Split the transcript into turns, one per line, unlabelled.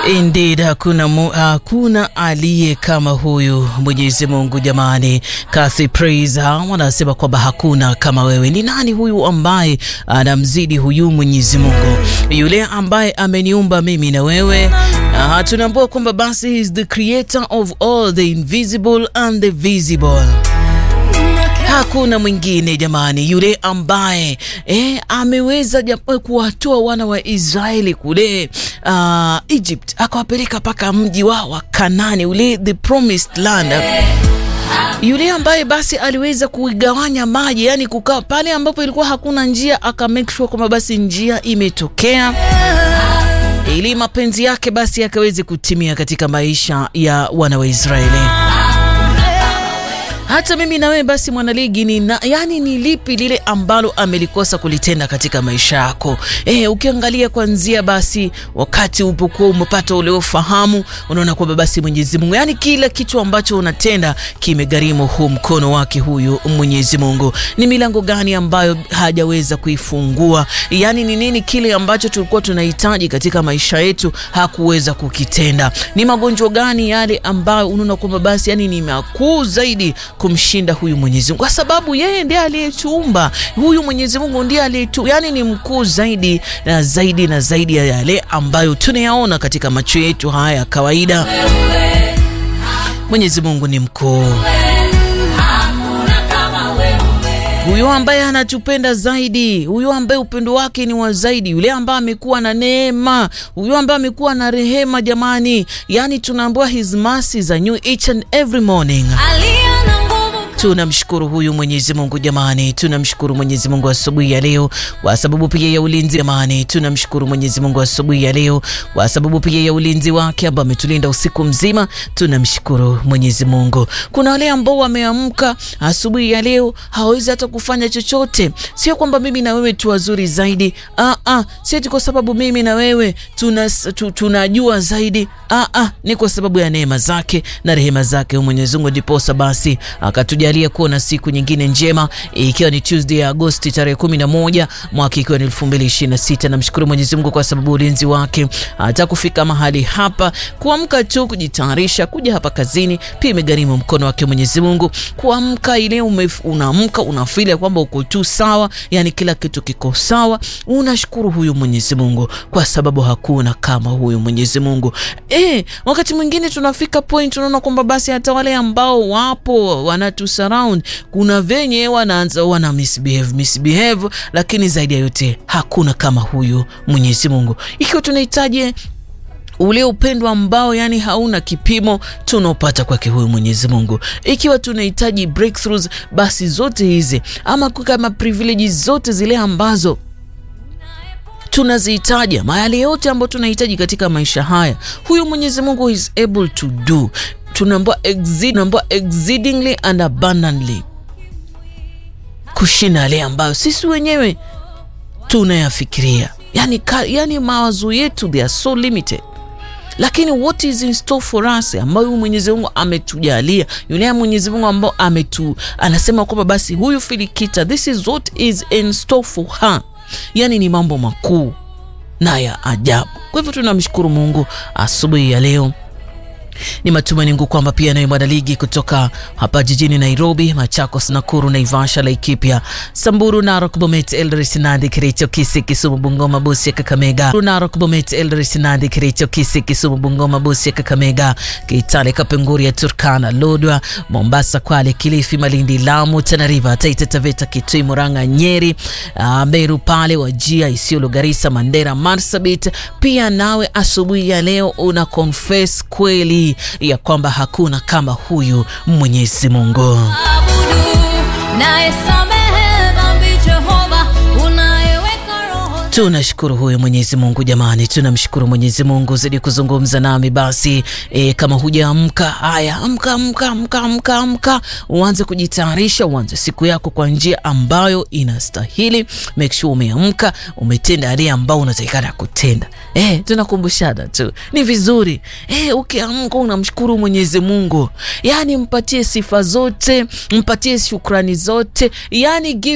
Indeed, hakuna, mu, hakuna aliye kama huyu Mwenyezi Mungu. Jamani, Kathy Praise wanasema kwamba hakuna kama wewe. Ni nani huyu ambaye anamzidi huyu Mwenyezi Mungu, yule ambaye ameniumba mimi na wewe? Uh, tunaambua kwamba basi he is the creator of all the invisible and the visible. Hakuna mwingine jamani, yule ambaye eh, ameweza kuwatoa wana wa Israeli kule uh, Egypt akawapeleka mpaka mji wao wa Kanani ule the promised land yule ambaye basi aliweza kuigawanya maji, yani kukaa pale ambapo ilikuwa hakuna njia, aka make sure kwamba basi njia imetokea ili mapenzi yake basi yakaweze kutimia katika maisha ya wana wa Israeli. Hata mimi na wewe basi mwanaligi ni na, yani ni lipi lile ambalo amelikosa kulitenda katika maisha yako? Eh, ukiangalia kuanzia basi wakati upokuwa umepata ule ufahamu, unaona kwamba basi Mwenyezi Mungu, yani kila kitu ambacho unatenda kimegharimu huu mkono wake huyu Mwenyezi Mungu. Ni milango gani ambayo hajaweza kuifungua? Yani ni nini kile ambacho tulikuwa tunahitaji katika maisha yetu hakuweza kukitenda? Ni magonjwa gani yale ambayo unaona kwamba basi yani ni makuu zaidi kumshinda huyu Mwenyezi Mungu, kwa sababu yeye ndiye aliyetuumba. Huyu Mwenyezi Mungu ndiye aliyetu, yani ni mkuu zaidi na zaidi na zaidi ya yale ambayo tunayaona katika macho yetu haya ya kawaida. Mwenyezi Mungu ni mkuu, huyo ambaye anatupenda zaidi, huyo ambaye upendo wake ni wa zaidi, yule ambaye amekuwa na neema, huyo ambaye amekuwa na rehema. Jamani, yani tunaambiwa his mercies are new each and every morning. Tunamshukuru huyu Mwenyezi Mungu jamani, tunamshukuru Mwenyezi Mungu asubuhi ya leo kwa sababu pia ya ulinzi jamani. Tunamshukuru Mwenyezi Mungu asubuhi ya leo kwa sababu pia ya ulinzi wake ambao ametulinda usiku mzima. Tunamshukuru Mwenyezi Mungu. Kuna wale ambao wameamka asubuhi ya leo hawawezi hata kufanya chochote. Sio kwamba mimi na wewe tu wazuri zaidi, ah ah, sio kwa sababu mimi na wewe tuna, tu, tunajua zaidi, ah ah, ni kwa sababu ya neema zake na rehema zake Mwenyezi Mungu, ndiposa basi akatuja kuona siku nyingine njema ikiwa ni Tuesday ya Agosti tarehe 11 mwaka ikiwa ni 2026. Namshukuru Mwenyezi Mungu kwa sababu ulinzi wake hata kufika mahali hapa, kuamka tu, kujitayarisha kuja hapa kazini, pia imegharimu mkono wake Mwenyezi Mungu. Kuamka ile unaamka unafeel kwamba uko tu sawa, yani kila kitu kiko sawa, unashukuru huyu Mwenyezi Mungu kwa sababu hakuna kama huyu Mwenyezi Mungu. Eh, wakati mwingine tunafika point tunaona kwamba basi hata wale ambao wapo wanatu surround kuna venye wanaanza wana misbehave misbehave, lakini zaidi ya yote hakuna kama huyu Mwenyezi Mungu. Ikiwa tunahitaji ule upendo ambao yani hauna kipimo tunaopata kwake huyu Mwenyezi Mungu. Ikiwa tunahitaji breakthroughs, basi zote hizi ama kama privileges zote zile ambazo tunazihitaji mahali yote ambayo tunahitaji katika maisha haya, huyu Mwenyezi Mungu is able to do tunaambiwa exceed, exceedingly and abundantly, kushinda yale ambayo sisi wenyewe tunayafikiria. Yani, yani mawazo yetu they are so limited, lakini what is in store for us, ambayo Mwenyezi Mungu ametujalia, yule Mwenyezi Mungu ambao ametu anasema kwamba basi huyu Filikita, this is what is in store for her, yani ni mambo makuu na ya ajabu. Kwa hivyo tunamshukuru Mungu asubuhi ya leo. Ni matumaini yangu kwamba pia naye mwanaligi kutoka hapa jijini Nairobi, Machakos, Nakuru, Naivasha, Laikipia, Samburu, Narok, Bomet, Eldoret, Nandi, Kericho, Kisii, Kisumu, Bungoma, Busia, Kakamega, Narok, Bomet, Eldoret, Nandi, Kericho, Kisii, Kisumu, Bungoma, Busia, Kakamega, Kitale, Kapenguria, Turkana, Lodwa, Mombasa, Kwale, Kilifi, Malindi, Lamu, Tana River, Taita Taveta, Kitui, Murang'a, Nyeri, uh, Meru, pale Wajia, Isiolo, Garissa, Mandera, Marsabit. Pia nawe asubuhi ya leo una confess kweli ya kwamba hakuna kama huyu Mwenyezi Mungu. Tunashukuru huyu Mwenyezi Mungu jamani, tunamshukuru Mwenyezi Mungu. Zidi kuzungumza nami basi e, kama hujaamka, haya amka, amka, amka, amka, amka, uanze kujitayarisha, uanze siku yako kwa njia ambayo inastahili. Make sure umeamka, umetenda yale ambao unatakikana kutenda. E, tunakumbushana tu, ni vizuri e, ukiamka unamshukuru Mwenyezi Mungu, yani mpatie sifa zote, mpatie shukrani zote, yani give